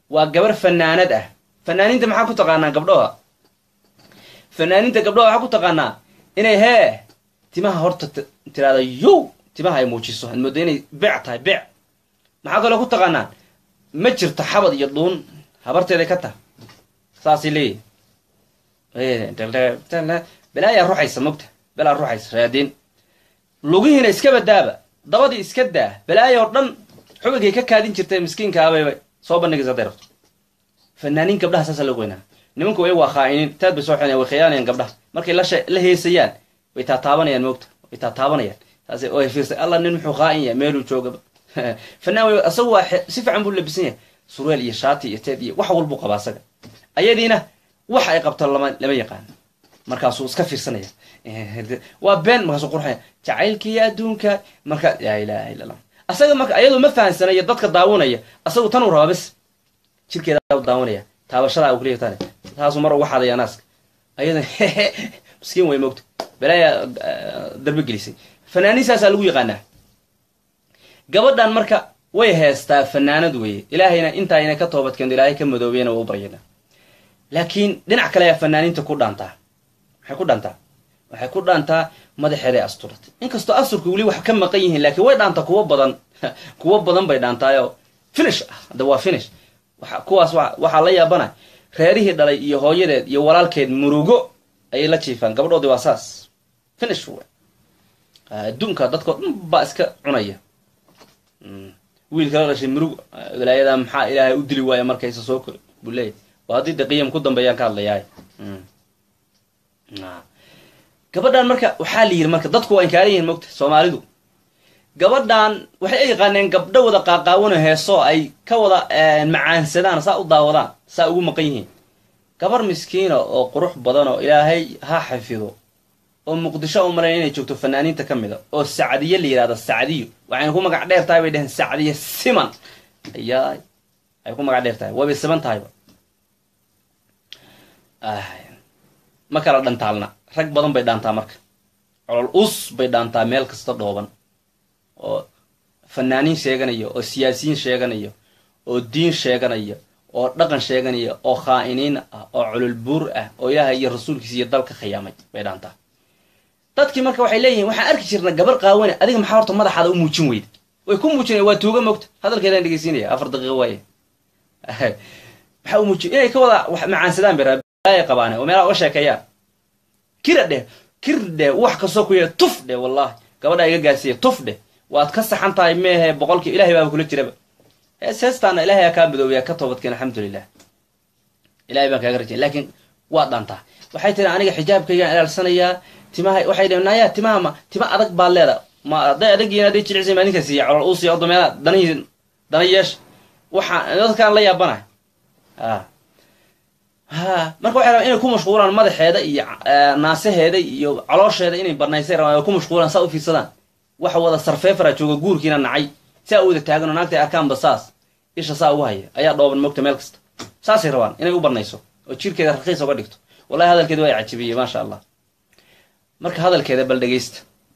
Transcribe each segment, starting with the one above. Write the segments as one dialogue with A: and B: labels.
A: waa gabar fanaanad ah fanaaniinta maxaa ku taqaanaa gabdhoha fanaaniinta gabdhoha waxaa ku taqaanaa inay hee timaha horta tiraada yow timaha ay muujiso ad moodo inay bec tahay bec maxaa kaloo ku taqaanaa ma jirto xabad iyo dhuun habarteeday ka tah saasay leeyihi balaayaa ruxaysa mogta balaa ruxaysa raadiin lugihiina iska badaaba dabadii iska daa balaaya oo dhan xubigay ka kaadin jirtay miskiinkaabayba soo bandhigaysa haday rabto fanaaniin gabdhaha saasa loo goynaa nimanku way waa khaa'iniin taad bay soo xinayan way khiyaanayaan gabdhaha markay la heesayaan way taataabanayaan moogta way taataabanayaan saas oo fiirsay alla nin muxuu khaa'in yahay meeluu joogaba fanaan wey asagu waa si fiican buu labisan yahay surweel iyo shaati iyo teed iyo wax walbuu qabaa asaga ayadiina wax ay qabto lama lama yaqaan markaasuu iska fiirsanaya waa been markaasuu qurxaya jacaylkiiyo adduunka marka laa ilaha illa allah asaga marka ayadoo ma fahansanaya dadka daawanaya asagu tan uu rabaa bes jirkeeda daawanaya taabashadaa uu kuleeyatan taasuu mar uga xadaya naaska ayada miskiin way moogta balaaya darbe gelisay fanaaniin saasaa lagu yaqaanaa gabadhan marka way heestaa fanaanad weeye ilaahayna intaayna ka toobadkeento ilaahay ka madoobeyna waa u baryana laakiin dhinac kale ayaa fanaaniinta ku dhaantaa maxay ku dhaantaa waxay ku dhaantaa madaxeeday asturatay inkastoo asturka weli wax ka maqan yihiin laakiin way dhaantaa kuwo badan kuwo badan bay dhaantaayoo finish ah hadda waa finish kuwaas waxaa la yaabana reerihii dhalay iyo hooyadeed iyo walaalkeed murugo ayay la jiifaan gabadhoodii waa saas finish w adduunka dadkao dhan baa iska cunaya wiilka la dhashay murug wilaayada maxaa ilaahay u dili waaya markaysa soo kori buu leeyahy waa haddii de qiyam ku dambeeyaan ka hadlayaay gabadhan marka waxaa la yidhi marka dadku waa inkaaran yihiin mogta soomaalidu gabadhan waxay yaqaaneen gabdho wada qaaqaawano heesoo ay ka wada macaansadaan saa u daawadaan saa ugu maqan yihiin gabar miskiina oo qurux badan oo ilaahay ha xafido oo muqdisho u malayn inay joogto fanaaniinta ka mida oo sacdiye la yidhahdo sacdiyo waxayna ku magac dheer tahay bay dheheen sacdiye siman ayaay ay ku magac dheer tahay waabay siman tahayba ma kala dhantaalna rag badan bay dhaantaa marka colol us bay dhaantaa meel kasta dhooban oo fanaaniin sheeganaya oo siyaasiyiin sheeganaya oo diin sheeganaya oo dhaqan sheeganaya oo khaa'iniin ah oo colol buur ah oo ilaahay iyo rasuulkiisa iyo dalka khiyaamay bay dhaantaa dadkii marka waxay leeyihiin waxaan arki jirna gabar qaawane adiga maxaa horta madaxaada u muujin weyda way ku muujinaya waa tuuga mogta hadalkeedaan dhegeysiinaya afar daqiiqo waaye maxaa u muujin inay ka wada macaansadaan bay raaya qabaane oo meelaha uga sheekeeyaan kira dheh kir dheh wax kastoo ku yeedha tuf dheh wallahi gabadhaa iga gaarsiiya tuf dheh waad ka saxan tahay meehe boqolkii ilahay baaba kula jiraba hees heestaana ilahay aa kaa madoobiyaa ka toobadkeen alxamdulilah ilahay baan kaaga rajay laakiin waad dhaantaa waxay tiri aniga xijaabkaygaan ilaalsanayaa timaha waxay dheen naya timaha ma tima adag baad leeda ma hadday adag yihiin hadday jilicsan maa ninka siiya colol uusiya odo meela danihii dana yeesh waxaan dadkaan la yaabanahay a ha marka waxay rabaan inay ku mashquulaan madaxeeda iyo naasaheeda iyo caloosheeda inay barnaysay rabaan oo ku mashquulaan saa u fiirsadaan waxa wada sarfeefara jooga guurkiina nacay saa u wada taagan oo naagta arkaanba saas isha saa ugu haya ayaa dhooban mogta meel kasta saasay rabaan inay u barnayso oo jirkeeda rakiis oga dhigto wallahi hadalkeeda waa cajibiyey maasha allah marka hadalkeeda bal dhegeysta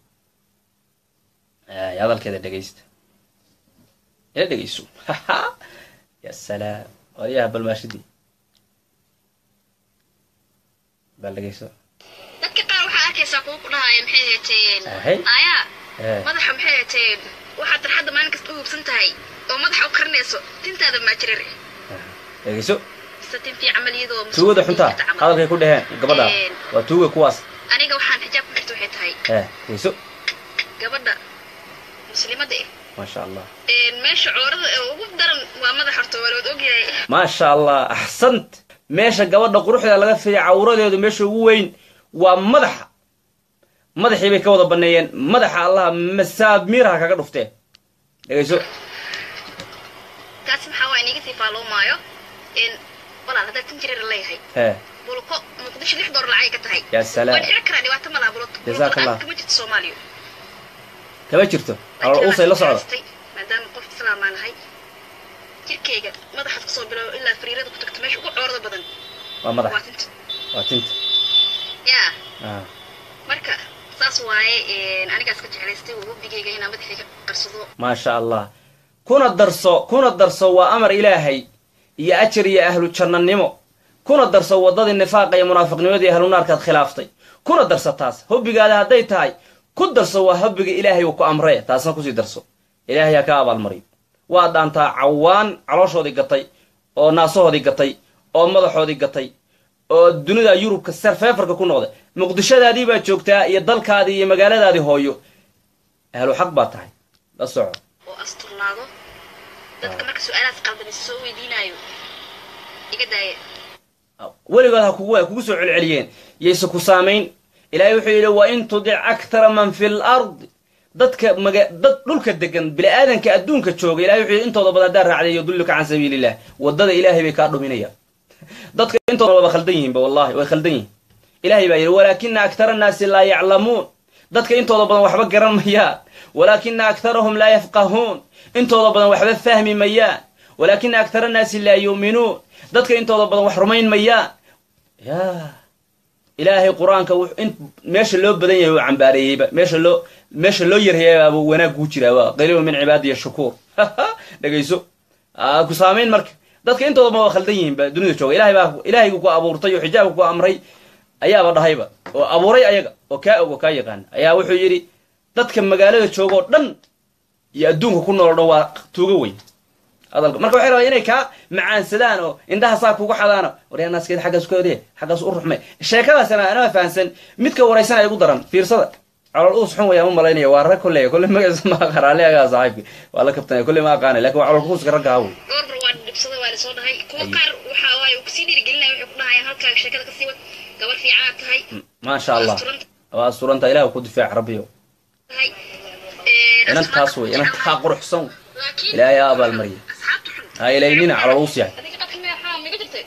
A: hadalkeeda dhegeysta ila dhegeyso ya salaam waryaha balmaashidii bal dhegeyso
B: dadka qaar waxaa arkaysaa kuwa ku dhahaya maxay heeteen
A: Ahay.
B: aya
A: Eh.
B: madaxa maxay heeteen waxaad tarxadda maalin kasta u hubsan tahay oo madaxa u karinayso tintaada maajirar
A: dhegeyso
B: mise tin fiican maliyadoo
A: tuugada xuntaa hadalkay ku dheheen gabadha
B: Een.
A: waa tuuga kuwaas
B: aniga waxaan xijaab ku xirta waxay tahay
A: eh dhegeyso
B: gabadha muslimada eh
A: maasha allah
B: Een, meesha coorada ee ugu daran waa madax horta waa laad ogyahay
A: maasha allah axsant meesha gabadha quruxda laga fiday cawradeedu meesha ugu weyn waa madaxa madaxii bay ka wada baneeyeen madaxa allah masaamiirha kaga dhufteen dhegeyso
B: taasi maxaa waa iniga sii faaloomaayo Een, walaal haddaad tin jireer leeyahay
A: eh
B: bulko muqdisho lix door lacay ka tahay
A: Ya salaam.
B: waa dhici karaa dhibaato malaa bulko
A: Jazaak Allah.
B: kama jirto soomaaliya
A: kama jirto calool uusay la socda
B: maadaama qof islaamaa nahay jirkayga madaxaad kasoo bilow ilaa fariirada ku tagto meesha ugu coorada badan
A: waa madax
B: waa tinta
A: waa tinta
B: yaa
A: ah
B: marka saas waaye een, anigaas ka jeclaystay wabdigayga inaan madaxayga qarsado
A: maasha allah kuna darso kuna darso waa amar ilaahay iyo ajar iyo ahlu jannanimo kuna darso waddadii nifaaqa iyo munaafiqnimadii ahlunaarkaad khilaaftay kuna darso taas hobbigaada hadday tahay ku darso waa hobbiga ilaahay uu ku amree taasna kusii darso ilaahay ha ka abaalmariyo waa dhaantaa cawaan calooshoodii gatay oo naasahoodii gatay oo madaxoodii gatay oo dunida yurubka sarfeefarka ku noqday muqdishadaadii baa joogtaa iyo dalkaadii iyo magaaladaadii hooyo ahlu xaq baa tahay la soco
B: oo asturnaado dadka marka su-aalahaas qaldamaysa soo weydiinaayo iga daaya
A: weligood ha kugu kugu soo celceliyeen yayse ku saamayn ilaahay wuxuu yidhi wa in tudic aktara man fi lardi dadka maga dad dhulka degan bini-aadanka adduunka jooga ilahay wuxuu yidhi intooda badan haddaa raacday yudulluka can sabiiliillah waddada ilaahay bay kaa dhuminayaan dadka intooda waba khaldan yihiinba wallahi way khaldan yihin ilahay baa yidhi walaakina aktara annaasi laa yaclamuun dadka intooda badan waxba garan mayaan walaakina aktarahum laa yafqahuun intooda badan waxba fahmi mayaan walaakina aktara annaasi laa yuuminuun dadka intooda badan wax rumayn mayaan ya ilaahay qur-aanka meesha loo badan yahay uu cambaareeyeyba meesha loo meesha loo yarheeyabaaba wanaag kuu jiraa waa qaliilu min cibaadiya shukuur dhegayso ku saamayn marka dadka intooda badan waa khaldan yihiinba dunida jooga ilahay baa ilahaygu ku abuurtay oo xijaabka ku amray ayaaba dhahayba oo abuuray ayaga oo kaa og oo kaa yaqaana ayaa wuxuu yidhi dadka magaalada jooga oo dhan iyo adduunka ku nool o dhan waa tuuga weyn hadalka marka waxay rabaa inay kaa macaansadaan oo indhaha saa kugu xadaano waryaanaaskeed xaggaas ka odee xaggaas u ruxmay sheekadaasna anaa fahansan midka waraysanaya ugu daran fiirsada colol uus xun wayaan u malaynaya waa rag kolley kolley magaciisa ma aqaan ali agaa saaxiibki waa la kabtanaya kolley ma aqaanay lakin waa colol kuuska ragga hawy
B: goorbar waa dhibsada waa lasoo dhahay kuwa qaar waxa waaye uu kasii dhiirigelinaya waxay ku dhahayaan halkaaga sheekada kasii wad gabar fiicanaad tahay
A: maasha allah waa asturanta ilaah ku difaac rabbiyo
B: tahay
A: inantaas wey inantaa quruxsan
B: laakiin
A: ilaahay aa abaalmariya
B: asxaabta xun
A: ha ilaynina calol uus yahay
B: adiga qadka meexaa miga jirtay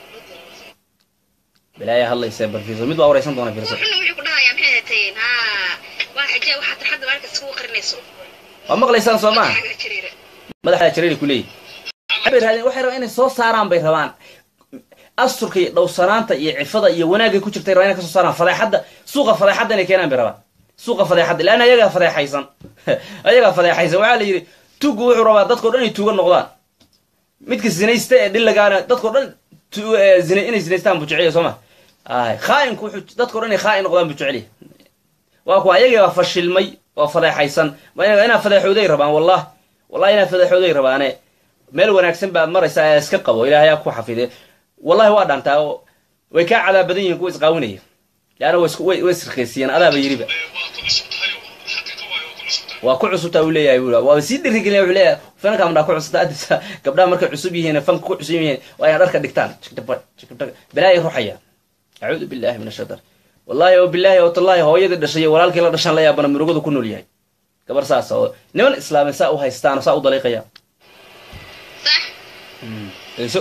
A: bilaaya hadlaysa bal fiirso mid baa waraysan doona
B: kuwa
A: fiirso
B: xunna waxay ku dhahayaan maxay hateen ha waa xijaa waxaa tarxadda maalkas kugu qarinayso
A: waa maqlaysaan soo maaha
B: xaga jiriira
A: madaxda jareeri ku leeyihi waxay raadeen waxay rabaan inay soo saaraan bay rabaan asturka iyo dhowsanaanta iyo cifada iyo wanaagay ku jirtay rabaan inay ka soo saaraan fadeexadda suuqa fadeexadda inay keenaan bay rabaan suuqa fadeexadda leanna ayagaa fadeexaysan ayagaa fadeexaysan waxaa la yidhi tugu wuxuu rabaa dadkao dhan inay tuuga noqdaan midka zinaysta ee dhillagaana dadkao dhan tu- ee zina inay zinaystaan buu jeceliya soo ma ay khaa'inku wuxuu dadkao dhan inay khaa'in noqdaan buu jeceliya waa kuwa ayagii baa fashilmay oo fadeexaysan waa ina- inaa fadeexooday rabaan wallah wallahi inaa fadeexooday rabaane meel wanaagsan baa maraysa ee iska qabo ilaahay aa ku xafide wallahi waa dhantaa oo way kaa cadaab badan yihiin kuwa isqaawinaya leanna way isku- way way isrkaysiiyeen adaaba yiriba waa ku cusubtaa uu leeyahay buu waa sii dhirigelin wuxuu leeyahay fanka amdhaa ku cusubta adisa gabdhaha markay cusub yihiin fanka ku cusub yihiin waa inay dharka dhigtaan balaayay ruxaya acuudu billahi min ashaitaan wallahi oo billahi oo tallahi hooyadii dhashay iyo walaalkii la dhashan la yaabana murugadu ku nool yahay gabar saas oo niman islaamin saa u haystaan oo saa u daliiqaya
B: sax
A: dhegeyso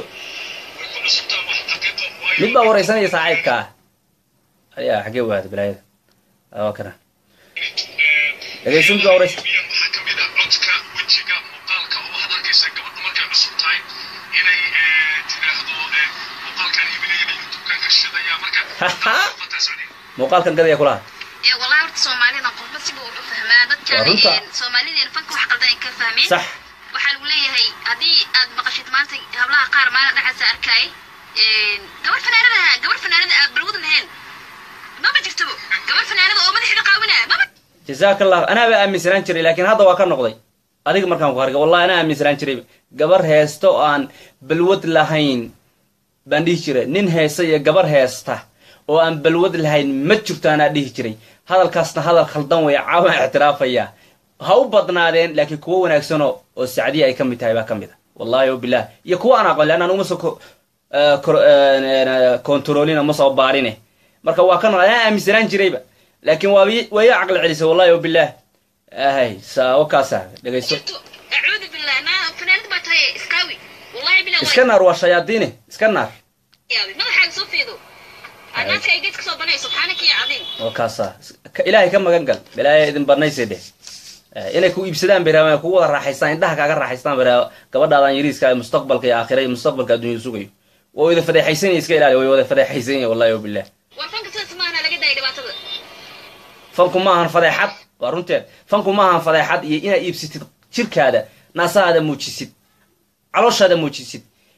A: mid baa waraysanaya saaxiibka ah ayaa xaggee waada balaayada waa kana dhegeyso mid baa waraysan
C: waxaa ka mid ah codka wejiga muuqaalka oo waxaad arkaysaa gabadha markay cusub tahay inay eh, tiraahdo eh, muuqaalkan iibinaya youtube-kan ka shidaya marka fataa socdeen
A: muuqaalkan gadaya kulaha
B: ee wallahi horta soomaalida qofba siba wuxuu fahmaa
A: Waa
B: dadkan
A: runta.
B: een, soomaalideen fanka wax qaldan ay ka fahmeen
A: sax
B: waxaa lagu leeyahay haddii aad maqashid maanta hablaha qaar maalin dhexaasa arkay gabar fanaanada gabar fanaanada aad balwad lahayn maba jirtabo gabar fanaanada oo madaxda qaawinaya maba
A: jazaaka allah anaaba aaminsanaan jiray laakiin hadda waa ka noqday adiga markaan ku harga wallahi anaa aaminsanaan jiray gabar heesta oo aan balwad lahayn baan dhihi jiray nin heesta iyo gabar heesta oo aan balwad lahayn ma jirto anaa dhihi jiray hadalkaasna hadal khaldan weya caawaan ictiraafaya ha u badnaadeen laakiin kuwo wanaagsanoo oo sacdiya ay ka mid tahay baa ka mid a wallahi o bilah iyo kuwa aan aqoon leanna uma soo ko- eh, kor- eh, kontroolina ma soo baarine marka waa ka noqday anaa aaminsanaan jirayba laakiin waa waa ii caqli celisay wallahi o bilah ahay saa wakaasa dhegayso
B: jirto acuudu billah naa fanaanada baa tahay iskaawi wallahi billah
A: iska naar waa shayaadiine iska naar
B: yaabi madaxaaga soo fiido anaadka ay geedka soo banay subxaanaka ya cadiim
A: wakaasa Ka- ilaahay ka magan gal ilaahay idin barnaysay dheh Eh, inay ku iibsadaan bay rabaan kugu wada raaxaystaan indhaha kaaga raaxaystaan bay rabaan gabadhaadan yariiska ee mustaqbalka iyo aakhira iyo mustaqbalka adduunyada sugayo way wada fadeexaysan iska ilaali way wada fadeexaysan yahin wallahi o bilah
B: war fanka sidaas maahna laga daayay dhibaatada
A: fanku maahan fadeexad waa runteed fanku maahan fadeexad iyo inaad iibsatid jirkaada naasahaada muujisid calooshaada muujisid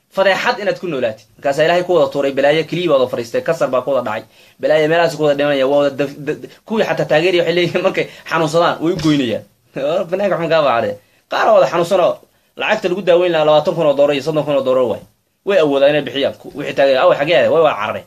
A: fadeexad inaad ku noolaatid markaasaa ilaahay ku wada tuuray balaayo keliya baa wada fariistay kasar baa ku wada dhacay balaayo meelahaas ku wada dhimanaya waa wada daf- da- da- kuwii xataa taageeraya waxay leeyihiin markay xanuunsadaan way u goynayaan banaanka xun kaa baacdee qaar wada xanuunsan oo lacagta lagu daaweyn lahaa labaatan kun oo doolar iyo soddon kun oo doolar waay way awoodaan inay bixiyaan ku- wixii taageer aw xagee way waa carare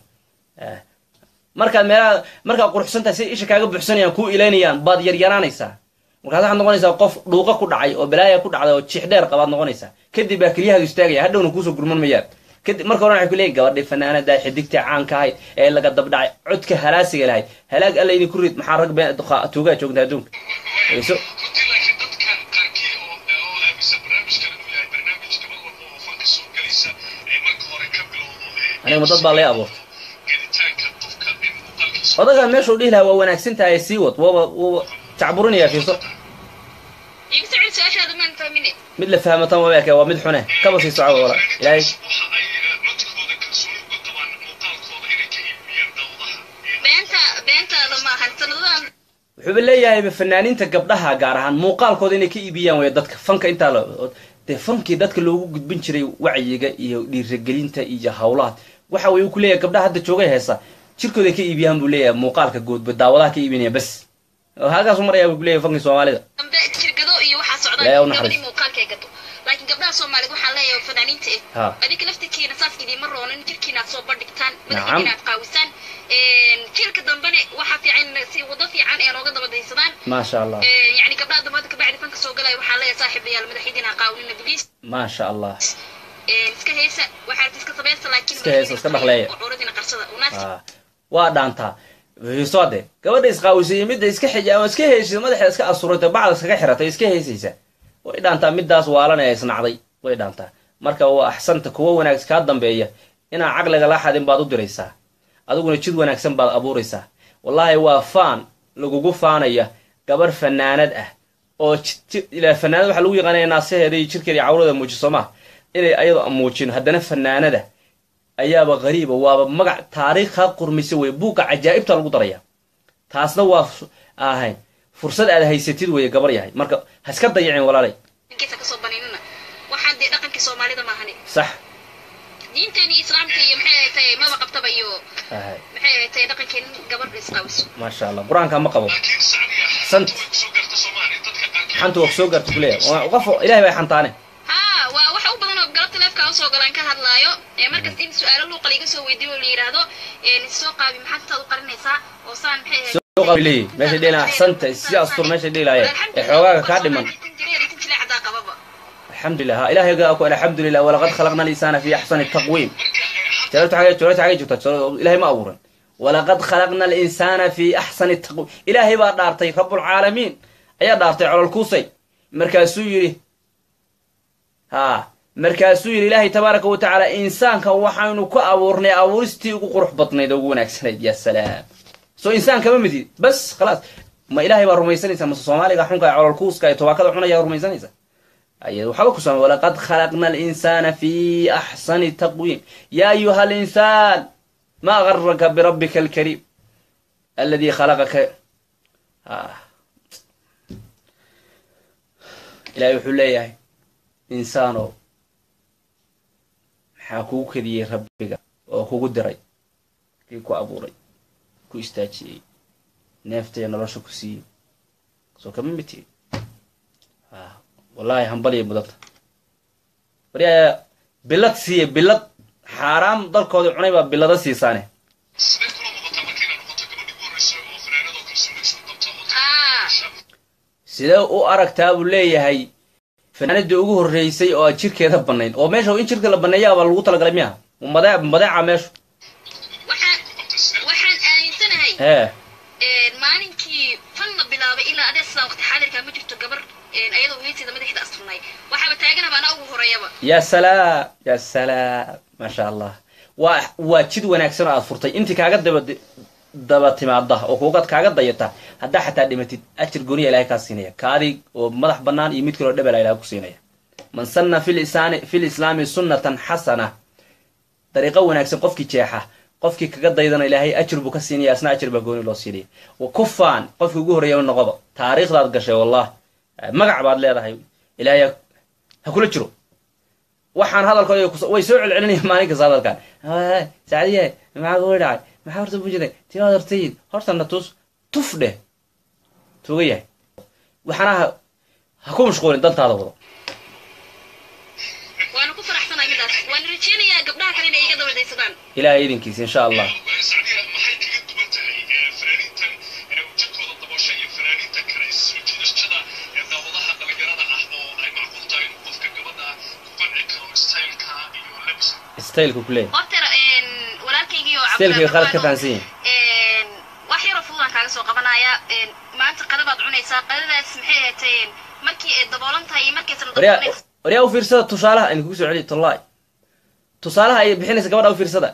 A: markaad meelaha markaad quruxsantahay si isha kaaga buxsanayaan kuu ilaynayaan baad yaryaraanaysaa markaas waxaad noqonaysaa qof dhuuqa ku dhacay oo balaaya ku dhacday oo jiix dheer qabaad noqonaysaa kadib baa keliyahaadu istaagaya hadhowna kuusoo gurman mayaan kadib marka hore waxay ku leeyihin gabadhii fanaanada xidigtii caanka ahayd ee laga dabdhacay codka halaasiga lahayd halaag alla idinku rid maxaa rag been duqa- tuugaa joogta adduunka Dhegeyso.
C: runtii laakiin dadkan qaarkii oo oo aaminsan barnaamijkan inuu yahay barnaamij gabar walba oo fanka soo gelaysa ee marka hore ka bilowdo ee
A: aniga ma dad baa lay abuurtay
C: gelitaanka qofka in muuqaalkiisa
A: odagaan meeshuu dhihi lahaa waa wanaagsan tahay sii wad waaba wuuba jacburinaya fiirso
B: igu soo celi su-aashaada maan fahmine
A: mid la fahmatan waa eke waa mid xune kaba sii soco wala ilaahay
C: waxa ay eh, codkooda kalsooni uga qabaan muuqaalkooda inay ka iibiyaan dawdaha
B: beenta beentaada maahan sanadadan
A: wuxuuba leeyahay fanaaniinta gabdhaha gaar ahaan muuqaalkooda inay ka iibiyaan way dadka fanka intaa la dee fankii dadka loogu gudbin jiray wacyiga iyo dhiiragelinta iyo hawlaha waxa way ku leeyahay gabdhaha hadda joogay heesa jirkooda ka iibiyaan buu leeyahay muuqaalka guudba daawadaha ka iibinaya bas oo halkaasu maraya buu ku leeyahay fankii soomaalida
B: dambe jirgado iyo waxaa
A: Ilaahay ha u
B: socdaan
A: naxariisto.
B: gabadhii muuqaalka ay gato laakiin gabdhaha soomaaliyeed waxaa leeyahay fanaaniinta eh
A: ha
B: adinka laftirkiina saas idiima roonin jirkiina aad soo bandhigtaan
A: Nacam.
B: madaxiina aad qaawisaan jiilka dambene waxaa fiican in si wado fiican ee nooga daba daysadaan
A: maasha allah
B: yani gabdhaha dambe hadda kabacdi fanka soo galaya waxaa leeyahay saaxiibayaal madaxiidina ha qaawinina biliis
A: maasha allah
B: iska heesa waxaa rabta iska samaysta laakiin
A: Iska heesa, iska dhaqleeya.
B: curadina qarsada unaasi
A: ha waa dhaantaa fiirso de gabadha isqaawisay iyo midda iska xija ama iska heysay madaxeeda iska asurata bacda iskaga xiratay iska heysaysa way dhaantaa middaas waalan ee isnacday way dhaantaa marka waa axsanta kuwa wanaagsan kaa dambeeya inaan caqliga la xadin baad u diraysaa adiguna jid wanaagsan baad abuuraysaa wallaahi waa faan lagugu faanaya gabarh fanaanad ah oo ji- ji- ilaa fanaanad waxaa lagu yaqaanaya naasaheeda iyo jirkeeda iyo cawrada muujiso maa inay ayadoo muujin haddana fanaanada ayaaba qariiba waaba magac taariikh kaa qurmisa wey buugga cajaa'ibta lagu daraya taasna waa fu- ahayn fursad aad haysatid weye gabar yahay marka ha iska dayacin walaalay
B: inkiisa kasoo baniinina waxaan dee dhaqankii soomaalida maahane
A: sax
B: diinteeni islaamka iyo maxay ahayd tahay maba qabtaba iyo
A: ahay
B: maxay ahayd tahay dhaqankeen gabadha isqaawiso
A: maasha allah qur-aanka ma qabo
C: laakiin sacdiya
A: Sant.
C: xanta way kusoo gaarta soomaaliya dadka qaarkii
A: xanta waa soo gaarta kuleeya qof ilahay bay xantaane
B: haa waa waxa u badan oo galabta leefka usoo galaan ka hadlaayo ee markas in su-aalo luuqa liiga soo weydiiyo oo la yidhaahdo soo qaabi maxaad intaad u qarinaysaa oo saan maxay ahayd
A: soo qabi leeyihi meeshay dhihi lahaa axsanta si astur meeshay dhihi lahaayeen ee xoogaaga kaa dhiman alxamdulilah ha ilahay gaa ku alxamdulilah walaqad khalaqna alinsana fi axsani taqwiim jawaabta xagee jawaabta xagee joogta ilahay ma abuuran walaqad khalaqna alinsana fi axsani taqwiim ilaahay baa dhaartay rabbulcaalamiin ayaa dhaartay cololkuusay markaasuu yidhi ha markaasuu yidhi ilaahay tabaaraka wa tacaala insaanka waxaynu ku abuurnay abuuristii ugu qurux badnayd oo ugu wanaagsanayd ya salaam soo insaan kama midid bas khalaas ma ilaahay baa rumaysanaysa mase soomaaliga xunka ee cololkuuska ee tobaakada cunaya rumaysanaysa أي وحبا كسام ولقد خلقنا الإنسان في أحسن تقويم يا أيها الإنسان ما غرك بربك الكريم الذي خلقك آه. إلى يحليه إنسانو حاكو كذي ربك oo kugu diray kii ku abuuray ku istaajiyey neeftaya nolosha ku siiyey soo kama mid wallahi hambaliya mudanta waryaa bilad siiya bilad xaaraam dalkooda cunay baa bilada siisaane
C: sidee kula muuqataa markii inaad noqoto gabadhii ugu horreysa oo fanaanadoo kalsooni isku qabta oo
B: Ah.
A: sidee u aragtaa buu leeyahay fanaanadii ugu horreysay oo aan jirkeeda bannayn oo meesha in jirka la banneeyaaba lagu talagalay miya made madeeca meeshu
B: waxaan waxaan aaminsanahay
A: hee
B: maalinkii fan la bilaabay ilaa adee sidaan waqti xaadirka ma jirto gabar ayadoo heyseeda madaxda asturnay waxaaba taaganaba anaa ugu horeeyaba
A: ya salaam ya salaam maasha allah waa waa jid wanaagsan oo aad furtay intii kaaga daba daba timaada oo kuugaad kaaga dayata haddaa xataa dhimatid ajir gooniya ilahay kaa siinaya kaadi oo madax bannaan iyo mid kaloo dhebela ilahay ku siinaya man sanna fi lisaani fi lislaami sunnatan xasana dariiqo wanaagsan qofkii jeexa qofkii kaga daydana ilaahay ajir buu ka siinaya asna ajir baa gooni loo siinaya wa kufaan qofkii ugu horreeya noqoba taariikhdaad gashay wallah magac baad leedahay ilaahay ha kula jiro waxaan hadalkooda kus- way soo celcelinayaan maalin kasta hadalkan "Hey, sacdiye maxaa kuga dhacay maxaa horta bujiday timaad hortayid hortana tus tuf dheh tuga yahay waxaana ha ha ku mashquulin dantaada wado
B: waana ku faraxsanahay midaas waan rajeynayaa gabdhaha kale inay iga dabadaysadaan
A: ilaahay idinkiisa insha allah
C: sacdiya maxay kaga duwan tahay ee, fanaaniintan ee, ujeedkooda daboosha iyo fanaaniinta kale is soo jiidashada ee daawadaha dhalinyarada ah oo ay macquul tahay in qofka gabadha ku qanci karo staylka iyo labiska
A: staylku ku leeyahay
B: horta walaalkaygii oo
A: staylkay khalad ka
B: Cabdiraxmaan
A: fahansan yihin
B: wax yaroo fududaan kaaga soo qabanaya een, maanta qadabaad cunaysaa qadadaas maxay ahayd markii ay daboolan tahay iyo markaysan
A: waryaa
B: daboolan
A: waryaa u fiirsada tusaalaha aynu kugu soo celiyo tallahi tusaalaha ay bixinaysa gabadha u fiirsada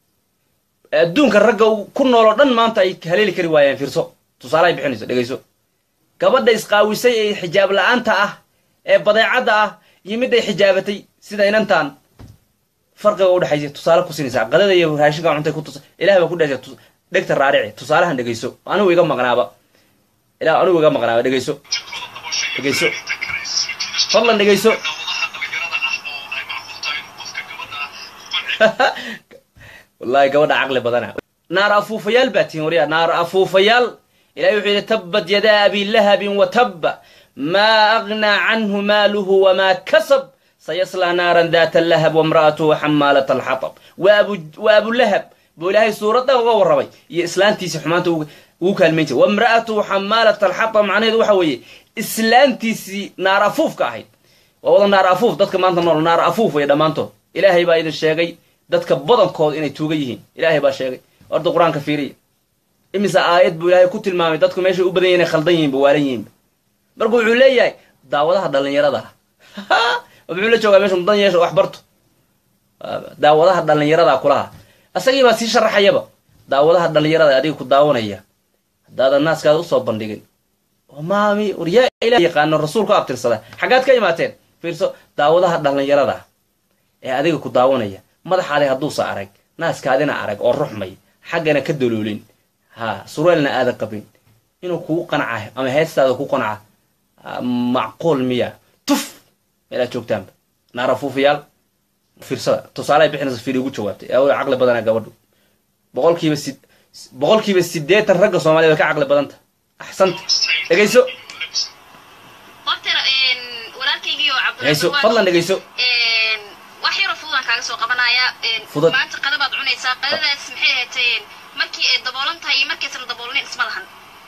A: adduunka ragga uu ku nooloo dhan maanta ay haleeli kari waayeen fiirso tusaalaha ay bixinayso dhegayso gabadha isqaawisay ee xijaab la-aanta ah ee badeecadda ah iyo mid ay xijaabatay sida inantan farqiga udhexaysa tusaale ku siinaysaa qadada iyo raashinka cuntay ku tusa ilaah baa ku dhashay tus- dhegta raarici tusaalahan dhegayso anigu iga maqnaaba ilaah anigu iga maqnaaba dhegayso
C: ujeedkooda daboosha iyo
A: Dhegayso.
C: fanaaniinta kale is soo jiidashada
A: fadlan dhegayso
C: daawadaha dhalinyarada ah oo ay macquul tahay in qofka gabadha ku qanci
A: wallahi gabadha caqli badana naar afuufayaal baa tihin waryaa naar afuufayaal ilahay wuxuu yidhi tabbat yadaa abi lahabin wa tabba maa agnaa canhu maaluhu wamaa kasab sayaslaa naaran daata lahab wamra'atuhu xamaalat alxatab wa abu wa abulahab buu ilaahay suuradda uga warramay iyo islaantiisii xumaanta ugu ugu kaalmayn jiray wamra'atuhu xamaalat alxatab macnaheedu waxa weeye islaantiisii naar afuufka ahayd waa wada naar afuuf dadka maanta nool naar afuuf way dhammaantood ilaahay baa idin sheegay dadka badankooda inay tuuga yihiin ilaahay baa sheegay orda qur-aanka fiiriya imise aayad buu ilaahay ku tilmaamay dadku meeshay u badan yihin inay khaldan yihiinba waalan yihiinba marka wuxuu leeyahay daawadaha dhallinyarada ah muxuu la joogaa meesha mudan yeesha wax barto daawadaha dhallinyarada kulaha asagii baa sii sharaxayaba daawadaha dhallinyarada adiga ku daawanaya haddaadan naaskaada usoo bandhigin oo maami war yaa ilah yaqaano rasuulku abtirsada xaggaad ka imaateen fiirso daawadaha dhallinyarada ee adiga ku daawanaya madaxaadi hadduusa arag naaskaadina arag oo ruxmay xaggana ka daloolin ha suraalna aadan qabin inuu kugu qanca ama heestaada ku qanca macquul miya tuf meelaad joogtaanba naarafuufayaal fiirsada tusaale ay bixinaysa fiiri ugu jawaabtay ee way caqli badana gabadhu boqolkiiba si boqolkiiba siddeetan ragga soomaaliyed way ka caqli badanta axsanta dhegayso
B: horta walaalkaygii oo
A: dhegayso
B: Cabdiraxmaan
A: fadlan dhegayso
B: wax yaroo fududaan kaaga soo qabanaya
A: Fudud.
B: maanta qadabaad cunaysaa qadadaas maxay ahayd markii ay daboolan tahay iyo markaysan daboolanin isma lahan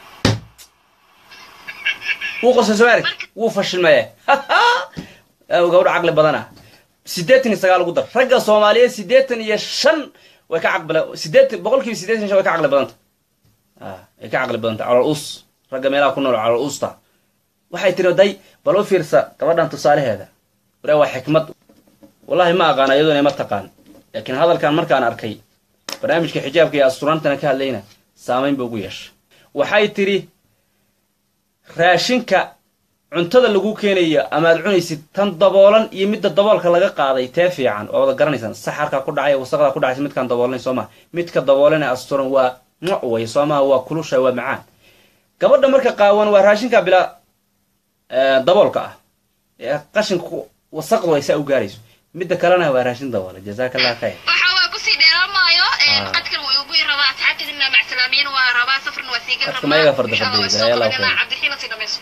A: wuu qosay soo arag wuu fashilmaya gabadho caqli badana siddeetan iyo sagaal ugu dar ragga soomaaliyeed siddeetan iyo shan way ka caqli siddeetan boqolkiiba siddeetan iyo shan way ka caqli badanta ah way ka caqli badanta calal us ragga meelaha ku nool calal usta waxay tiri day bal u fiirsa gabadhan tusaalaheeda waree waa xikmad wallahi ma aqaan iyaduna ma taqaan laakiin hadalkan markaan arkay barnaamijka xijaabka iyo asturaantana ka hadlayna saamayn ba ugu yeesha waxay tiri raashinka cuntada lagu keenayo amaad cunaysid tan daboolan iyo midda daboolka laga qaaday tee fiican waa wada garanaysaan saxarkaa ku dhacay wasaqdaa ku dhacaysa midkaan daboolnay soo maha midka daboolanee asturan waa mucway soo maha waa kulusha waa macaan gabadha marka qaawan waa raashinka bilaa daboolka ah ee qashinka wasaqdu ay saa u gaarayso midda kalena waa raashin daboola jazaaka allah khayr
B: waxa waa kusii dheeraan maayo
A: Ah.
B: qadkan waa ugu rabaa asxaabtadina macsalaamiyin waa rabaa safarna waa siigan
A: Qadka mayaga farda fadhiya, ilaahay Allah khayr.
B: cabdixiila sii dhamayso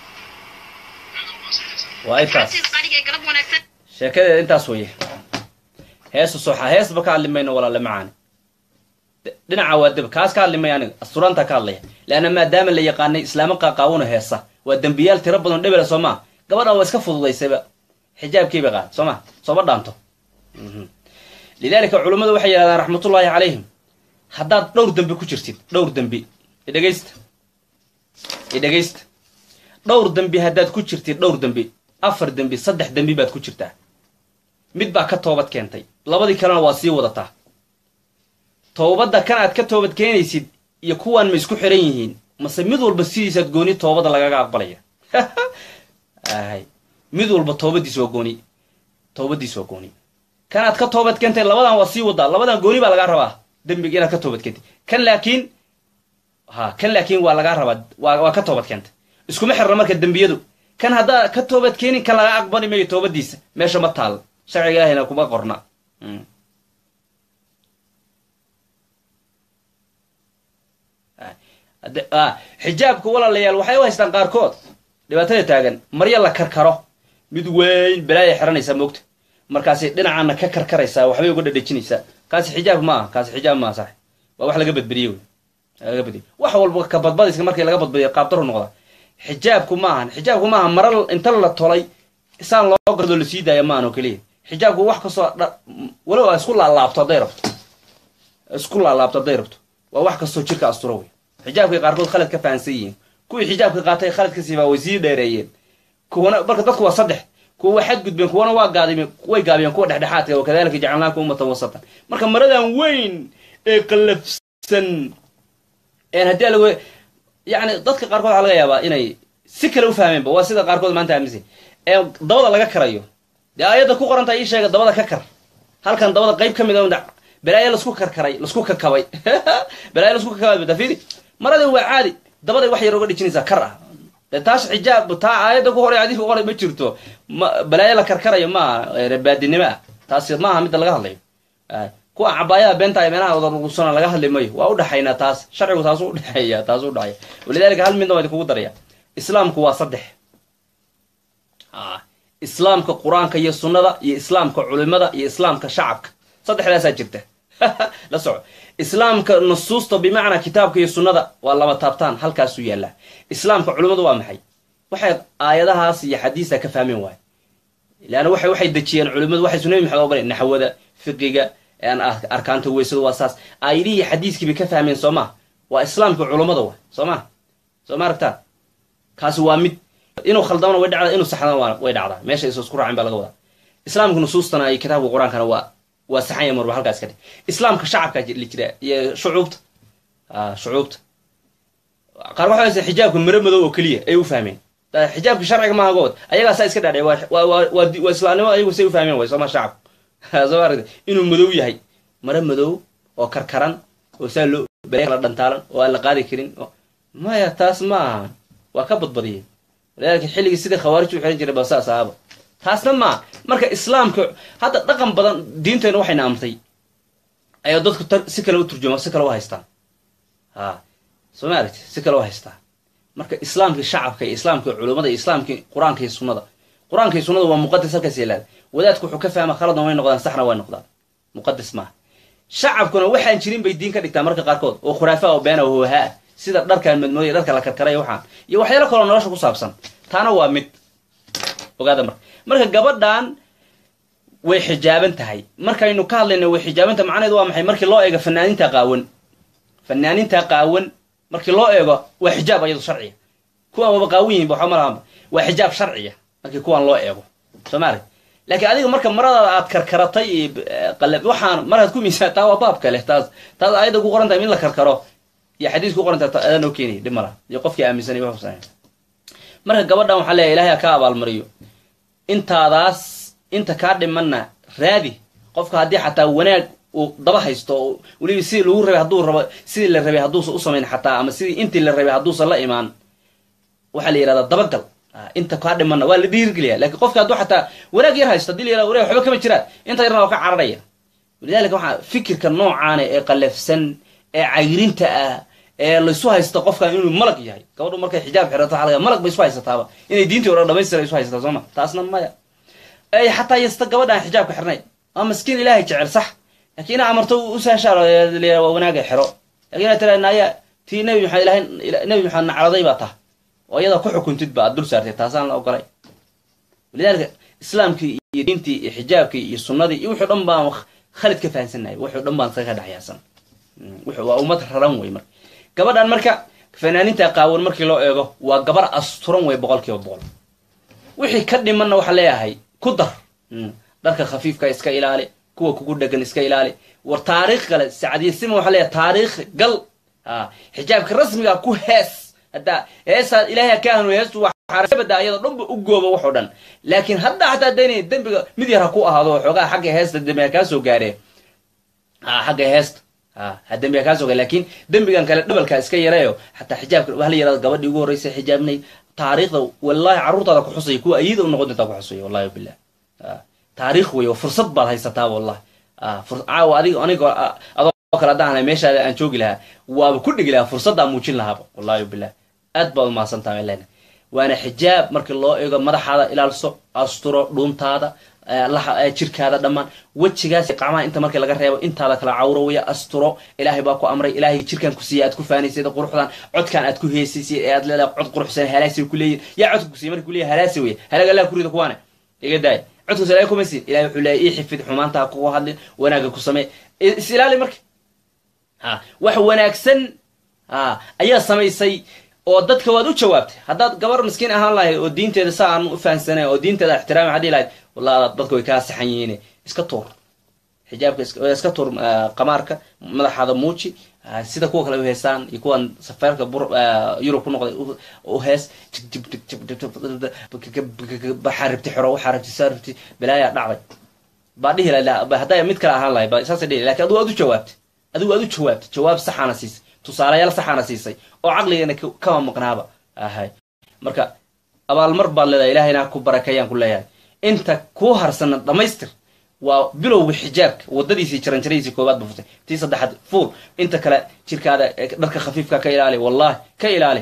A: waa intaas
B: Cabdisiis qariga ee galab wanaagsan
A: sheekadeeda intaas weye heesu soxa heesba ka hadli mayno walaale macaani D- dhinaca waa deb kaas ka hadli maya aniga asturaanta ka hadlaya leanna maadaama la yaqaanay islaamo qaaqaawuna heesa waa dembiyaal tiro badan dhebela soo maa gabadhan waa iska fududaysayba xijaabkiiba qaad soo ma sooma dhaanto Mhm. lidaalika culummadu waxay yidhahdaan raxmatullaahi calayhim haddaad dhowr dembi ku jirtid dhowr dembi idhegaysta idhegaysta dhowr dembi haddaad ku jirtid dhowr dembi afar dembi saddex dembi baad ku jirtaa mid baa ka toobad keentay labadii kalena waa sii wadataa toobadda kan aad ka toobad keenaysid iyo kuwaan ma isku xiran yihiin mase mid walba sidiisaad gooni toobadda lagaga aqbalaya ahay mid walba toobadiis waa gooni toobadiis waa gooni kan aad ka toobad keentay labadan waa sii wadaa labadan gooni baa lagaa rabaa dembiga inaad ka toobad keentay kan laakiin ha kan laakiin waa lagaa rabaa waa waa ka toobad keentay iskuma xirna marka dembiyadu kan haddaa ka toobad keenin kan laga aqbali mayo toobadiisa meesha ma taal sharciga ilahayna kuma qorna xijaabka walaalayaal waxay u haystaan qaarkood dhibaatada taagan marya la karkaro mid weyn balaaya xiranaysaa moogta markaasi dhinacaana ka karkaraysaa waxbay uga dhadhejinaysaa kaasi xijaab ma aha kaasi xijaab maaha sax waa wax laga badbadiye wey laga badiye wax walba ka badbadiska markii laga badbadiyo qaabdaru noqda xijaabku ma ahan xijaabku maaha mara inta la tolay saan loo gado lasii daaya maahan oo keliya xijaabku wax kastoo walow a isku laalaabto hadday rabto isku laalaabto hadday rabto waa wax kastoo jirka asturo wey xijaabkay qaarkood khalad ka fahansan yihiin kuwii xijaabka qaatay khaladka siibaa way sii dheereeyeen kuwana marka dadku waa saddex kuwa waa xadgudbeen kuwana waa gaadimeen way gaabiyeen kuwa dhexdhexaadka wakadalika jacalnaakum ummatan wasatan marka maradan weyn ee qallafsan een haddii lagu yani dadka qaarkood waxaa laga yaabaa inay si kale u fahmeenba waa sida qaarkood maanta aaminsan ee dabada laga karayo dee aayadda ku qoranta ii sheega dabada ka kar halkan dabada qayb ka mid a balaayo lasku karkaray lasku kakabay balaayo lasku kakabay dafidi maradii waa caadi dabaday wax yar uga dhijinaysaa kar ah de taas xijaab taa aayadda ku horay adii ku qoray ma jirto ma balaayo la karkarayo maaha rebaadinimo ah taasi maaha midda laga hadlayo kuwa cabaayada beenta ay meelaha wadarugsana laga hadli mayo waa udhexaynaa taas sharcigu taasu udhexeeya taasu udhexeeya walidalika hal midna waa idinkugu daraya islaamku waa saddex islaamka qur-aanka iyo sunnada iyo islaamka culimada iyo islaamka shacabka saddexdaasaa jirta la soco islaamka nusuusta bimacnaa kitaabka iyo sunnada waa laba taabtaan halkaasuu yaallaa islaamka culimmadu waa maxay waxay aayadahaas iyo xadiisa ka fahmeen waay leanna waxay waxay dejiyeen culimmadu waxay sunabi maxamed ogoleen naxwada fiqiga arkaanta weysada waa saas aayadihii xadiiskii bay ka fahmeen soo maa waa islaamka culummada wa soo maa soo ma aragtaa kaasi waa mid inuu khaldamana way dhacdaa inuu saxdana waa way dhacdaa meesha isu isku raacin baa laga wadaa islaamka nusuustana iyo kitaabka qur-aankana waa waa saxan ya marba halkaas ka dhig islaamka shacabka la jira iyo shucuubta shucuubta qaar waxa haysa xijaabka maro madow oo keliya ay u fahmeen xijaabka sharciga maaha good ayagaa saa iska dhaadhay waa waa waa islaamnimo ayagu say u fahmeen way sooma shacabka soo ma aragta inuu madow yahay maro madow oo karkaran oo saa loo bale kala dhantaalan oo aan la qaadi karin maya taas ma aha waa ka badbadiyeen walidaalika xilligii sidai khawaarij u xihan jiray ba saas ahaba taasna maa marka islaamka hadda dhaqan badan diinteena waxayna amtay ayaa dadku si kale u turjuma si kale u haystaan ha soo ma aragti si kale u haystaan marka islaamkii shacabka iyo islaamkii culummada iyo islaamkii qur-aanka iyo sunnada qur-aanka iyo sunnada waa muqadas halkaas yeelaada wadaadku wuxuu ka fahma khaladna way noqdaan saxna way noqdaan muqadas maaha shacabkuna waxaan jirin bay diin ka dhigtaa marka qaarkood oo khuraafa oo beena hoohaa sida dharkaan madmooday dharka la karkaray waxaan iyo waxyaalo kaloo nolosha ku saabsan taana waa mid ogaada marka marka gabadhan way xijaaban tahay markaynu ka hadlayna way xijaabanta macnaheedu waa maxay markii loo eego fanaaninta qaawan fanaaninta qaawan markii loo eego waa xijaab ayado sharciya kuwan waba qaawan yihin ba waxba ma lahanba waa xijaab sharciya markii kuwan loo eego soo ma arag laakiin adiga marka maradaada aad karkaratay iyo qalab waxaan markaad ku miisaan taa waa baab kale taas taas ayadda ku qoran tahay in la karkaro iyo xadiis ku qoran tahay adaa noo keenaya dhib mala iyo qofkii aaminsanay wax husanay marka gabadhan waxaa leeyahay ilahay ha ka abaalmariyo intaadaas inta kaa dhimanna raadi qofka haddii xataa wanaag uu daba haysto oo weliba sidii lagu rabay hadduu rabo sidii la rabay hadduusan u samayn xataa ama sidii intii la rabay hadduusan la imaan waxaa la yihahdaa dabagal inta kaa dhimanna waa la dhiirigeliya lakin qofka hadduu xataa wanaag yar haysto hadii la yirahdo wanaag waxba kama jiraan inta yarna waa ka cararaya walidalika waxaa fikirka noocaana ee qalafsan ee cayrinta ah ee laysu haysta qofkan inuu malag yahay gabadhu markay xijaab xirato waxa laga malag bay isu haysataaba inay diintii o dhan dhamaystira isu haysataa sooma taasna maya ay xataa yasta gabadhaan xijaabka xirnay waa maskiin ilaahay jecel sax lakiin ina amarto usahashaar waa wanaaga xiro lakin ina tira naya tii nabi maxamed ilahay nabi maxamed nacraday baa tah oo iyada ku xukuntid ba aad dul saartay taasaan la ogolay walidaalika islaamkii iyo diintii iyo xijaabkii iyo sunnadii iyo wuxuu dhan baan khalid ka fahansannahay wuxuu dhan baan saga dhexyaasan waa ummad raran wey marka gabadhan marka fanaaninta qaawan markii loo eego waa gabar asturan wey boqol kiiba boqol wixii ka dhimanna waxaa leeyahay ku dar dharka khafiifka iska ilaali kuwa kugu dhegan iska ilaali war taariikh kale sacdiyasima waxaa leeyahay taariikh gal xijaabka rasmiga ku hees hadda heesaa ilaahay ka hanuuy heestu waxaabada ayadoo dhanba u gooba waxoo dhan laakiin hadda xataa daynaya dembiga mid yar ha ku ahaado xoogaa xagga heesta dembi ha kaa soo gaaree xagga heesta ha dembi ha kaa soo gaare lakin dembigan kale dhabalkaa iska yareeyo xataa xijaabka waxa la yirahdo gabadhii ugu horreysa xijaabnay taariikhda wallahi carruurtaada ku xusaya kuwa ayida u noqon doontaa ku xusaya wallahi bilah taariikh wey oo fursad baad haysataa wallahi caawa adig anigo adoo kale haddaan meeshaada aan joogi lahaa waaba ku dhigi lahaa fursaddaa muujin lahaaba wallahi bilah aad baad umahadsantaha lena waana xijaab markii loo eego madaxaada ilaalso asturo dhuuntaada jirkaada dhammaan wejigaas qacmaha inta markii laga reebo intaada kala cawro waya asturo ilaahay baa ku amray ilaahay jirkaan ku siiya aad ku faanaysad quruxdan codkaan aad ku heesaysay ee aad leedahay cod quruxsan halaasi ku leeyihin yaa codka ku siiya marka kuleeyahay halaasi weye halaag allah ku rida kuwaane iga daay codkaas ilaahay kuma siin ilahay wuxuu leeyahay ii xifid xumaanta ha kugu hadlin wanaagga ku samee is ilaali marka ha wax wanaagsan ha ayaa samaysay oo dadka waad u jawaabtay haddaad gabar miskiin ahaan lahayd oo diinteeda sa aan u fahansanay oo diinteeda ixtiraami waxaad dhihi lahayd wallahi dadka way kaa saxan yihiin iska tuur xijaabka iska tuur qamaarka madaxaada muuji sida kuwa kale u heesaan iyo kuwan safaarka yurub ku noqday u hees waxaa rabti xoro waxaa rabti saa rabti balaayaa dhacday baa dhihi laha haddaa mid kale ahaan lahayd ba saasay dhihi lakin adigu aad u jawaabtay adigu aad u jawaabtay jawaab saxaana siisay tusaalayaal saxaana siisay oo caqligeena kama maqnaaba ahay marka abaalmar baad leedahay ilahayna ku barakeeyaan ku leeyahay inta kuu harsana dhammaystir waa bilowga xijaabka wadadiisii jaranjaradiisii koobaad ba futay tii saddexaad fuul inta kale jirkaada dharka khafiifka ka ilaali wallahi ka ilaali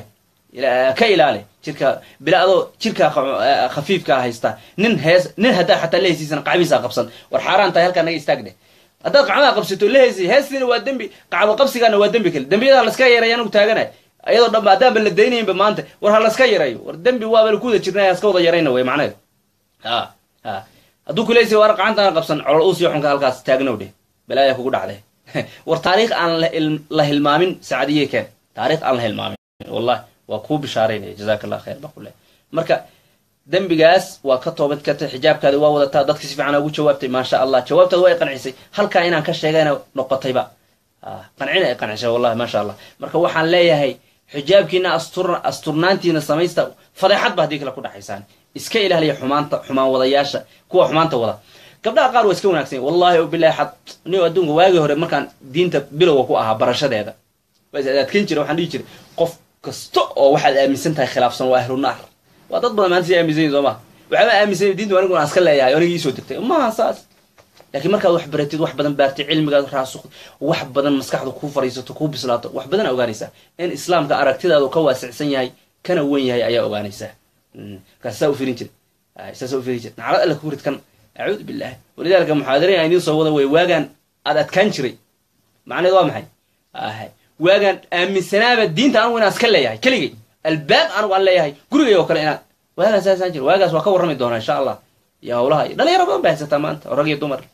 A: ka ilaali jirka bila adoo jirkaa khafiifkaa haysta nin hees nin haddaa xataa la heysiisana qacbihiisaa qabsan war xaaraan tahay halkaa naga istaag dheh haddaad qacmaha qabsato la heesi heestiina waa dembi qacbo qabsigaana waa dembi kale dembiyada laska yaray anugu taaganay iyadoo dhanba haddaanba la daynaynba maanta war ha laska yarayo war dembi waaba ku wada jirnay haska wada yarayna wey macnaheedu ha ha hadduu kuleysi war qacantaan qabsan colol uusiyo xunka halkaas taagnow dheh balaaya kugu dhacday war taariikh aan la hilmaamin sacadiye keen taariikh aan la hilmaamin wallahi waa kuu bishaaraynaya jazaka allah khayr baa ku leh marka dembigaas waa ka toobad kartay xijaabkaadi waa wadataa dadka si fiican ugu jawaabtay maasha allah jawaabtaada waa i qancisay halkaa inaan ka sheegayna noqotayba qancina ay qancisay wallahi maasha allah marka waxaan leeyahay xijaabkiina astur asturnaantiina samaysta fadeexad ba haddii kale ku dhaxaysaan iska ilaaliya xumaanta xumaan wadayaasha kuwa xumaanta wada gabdhaha qaar waa iska wanaagsan wallahi o bilahi xad ni adduunka waagii hore markaan diinta bilowga ku ahaa barashadeeda waa is adadkan jira waxaan dhihi jiray qof kasta oo waxaad aaminsan tahay khilaafsan waa ahlu naar waa dad badan maanta si aaminsan yihin soo maha waxaaba aaminsan diintu anigu aan iska leeyahay aniga iisoo degtay maaha saas laakiin markaad wax baratid wax badan baartid cilmigaad raasuqd wax badan maskaxda kuu fariisato kuu bislaato wax badan aa ogaanaysaa in islaamka aragtidaadu ka waasicsan yahay kana wen yahay ayaa ogaanaysaa markaas saa u firin jira saasa u firin jira naclad alla ku rid kan acuudu billahi walidaalika muxaadarayn aan idiin soo wada way waagaan aad adkaan jiray macnaheed waa maxay ahay waagaan aaminsanaaba diinta anigu inaan iska leeyahay keligay albaab anigu aan leeyahay gurigay oo kale inaan waagaas saasaan jira waagaas waa ka warrami doonaa insha allah iyo hawlaha iyo dhalinyaro badan bay haysataa maanta oo rag iyo dumar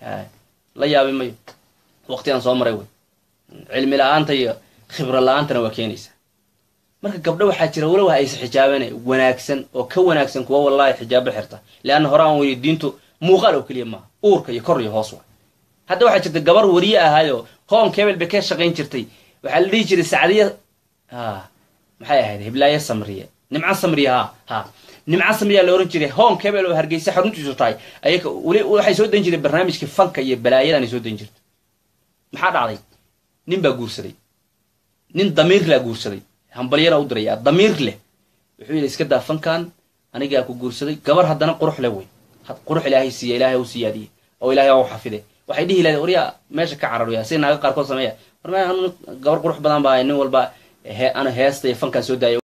A: la yaabi mayo waqti aan soo maray wey cilmi la-aanta iyo khibro la-aantana waa keenaysaa marka gabdho waxaa jira walow aysa xijaabana wanaagsan oo ka wanaagsan kuwa wallahi xijaabo xirta leanna hore aan weyni diintu muuqaal oo keliya maaha uurka iyo kor iyo hoos wa hadda waxaa jirta gabar wariye ahaayoo home cable bay ka shaqayn jirtay waxaa la dhihi jiray sacdiya ha maxay ahayd hiblaaye samriye nimco samriye ha ha nimco samriyaa la ohan jiray home cable oo hargeysa xaruntiisu tahay ayaka weli waxay soo dan jireen barnaamijkii fanka iyo balaayadan ay soo dan jirta maxaa dhacday nin baa guursaday nin damiir laa guursaday hambalyana u diraya damiir leh wuxuu yidhi iska daa fankan anigaa ku guursaday gabar haddana qurux leh wey qurux ilaahay siiya ilaahay u siyaadiye oo ilahay u xafide waxay dhihi lahayd waryaa meesha ka cararya si naaga qaarkood sameeya war gabar qurux badan baa nin walba ana heesta iyo fankan soo daaya